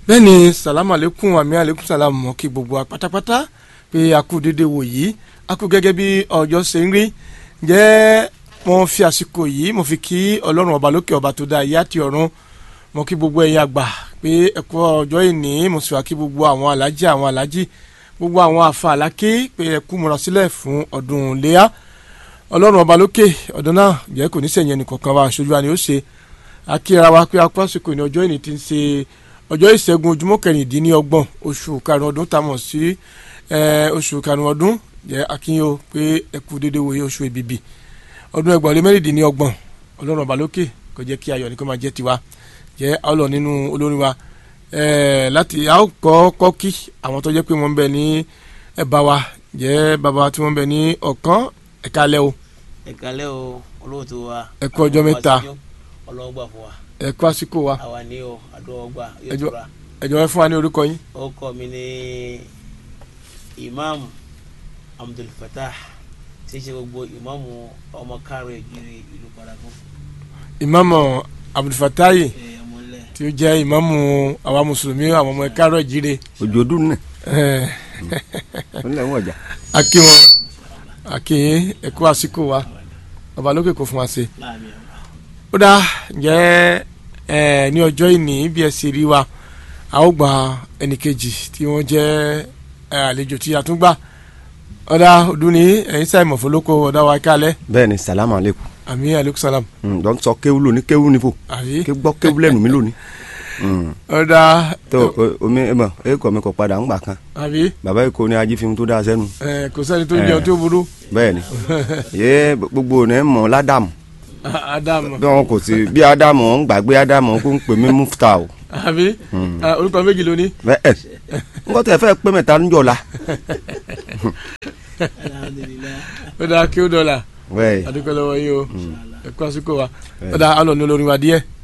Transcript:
bẹ́ẹ̀ ni salamu aleykum àmì aleykum salamu mọ́ kí gbogbo wa pátápátá pé a kú dédé wò yìí a kú gẹ́gẹ́ bí ọjọ́ ṣe ń rí jẹ́ mo fi àsìkò yìí mo fi kí ọlọ́run ọba lókè ọba tó dá ayé àti ọ̀run mo kí gbogbo ẹ̀yin àgbà pé ẹ kú ọjọ́ ìní mo sì wá kí gbogbo àwọn alájí àwọn alájí gbogbo àwọn àfa àlákè pé ẹ kú múra sílẹ̀ fún ọdún léyà ọlọ́run ọba lókè ọdún náà jẹ́ kò ní sẹ̀yìn ẹnìkọ̀ọ̀kan wa aṣojú wa ni ó ṣe akíra wa pé akú àsìkò ní ọjọ́ ìní ti ń ṣe ọjọ́ ìṣẹ́gun ojúmọ́ kẹrìndínlọ́gbọ̀n oṣù karùn-ún ọdún tá a mọ̀ sí oṣù karùn-ún ọdún jẹ́ akínyó pé ẹ kú dédé wòye oṣù èbìbì ọdún ẹgbàá lé mẹ́rìndínlọ́gbọ̀n ọlọ́run ọba lókè kò jẹ́ kí ayọ̀ ní kó máa jẹ́ tiwa jẹ́ ọlọ́ nínú olórin wa láti a ó kọ́ kọ́ kí àwọn tó jẹ́ pé wọ́n ń bẹ ní ẹ̀bá wa jẹ́ bàbá tí wọ́n ń bẹ ní ọ̀kan ẹ̀ka alẹ́ o. ẹ̀ka alẹ́ o olóòtú wa. ẹ kú ọjọ́ mẹ́ta ọlọ́wọ́ gbà fún wa. ẹ kú àsìkò wa. àwa ní o àdúrà gbà yóò ẹjọ́ tura. ẹjọ́ ẹ fún wa ní orúkọ yín. orúkọ mi ní imam abdulfatah tí í ṣe gbogbo ìmáàmù ọmọ káàrọ̀ ìjírí ìlú paragun. ìmáàmù abdulfatayi ẹ ọmọlẹ. tí ó jẹ́ ìmáàmù àwa mùsùlùmí àwọn ọmọ ẹ̀ka àárọ̀ ìjíire. ojú ọdún náà ẹ̀, ńlẹ̀ wọ́n ọjà. a kí wọn a kí yín ẹ kú àsìkò wa ọba lókè kò fún wa ṣe. láàmì ọ̀rọ̀. ó dá ǹjẹ́ ẹ ní ọjọ́ ìní bí ẹ sì rí wa a ó gba ẹnìkejì tí wọ́n jẹ́ ẹ, àlejò tí a tún gbà ọ̀dà ọdún ní ẹ̀yin sáìmọ̀ fọlọ́kọ ọ̀dà wa kálẹ̀ bẹ́ẹ̀ ni salamu aleykum àmì aleykum salam dọ́n sọ kéwú lóní kéwú nífò àbí ké gbọ́ kéwú lẹ́nu mi lónìí. Mm. ọ̀dà tó o- omi ẹ mọ̀ ẹ kọ́ mi kọ́ padà ń gbà kan àbí bàbá yìí kò ní ají fi tó dáa sẹ́nu ẹ, kò sẹ́ni tó jẹun tó burú bẹ́ẹ̀ ni yé gbogbo ní mọ̀ ládàmù Ádámù bí wọn kò sí bí ádámù ń gbàgbé ádámù kó ń pè mí mufta o àbí ẹ, orúkọ méjì ló ní bẹ́ẹ̀ ń kọ́ tẹ̀ fẹ́ pé mẹ́ta ń jọ la alhamdulilayi. ọ̀dà kí ó dọ̀là bẹ́ẹ̀ adúpẹ́ lọ́wọ́ yín o ẹ kú àsìkò wa ọ̀dà alọ̀ ní olórin wa díẹ̀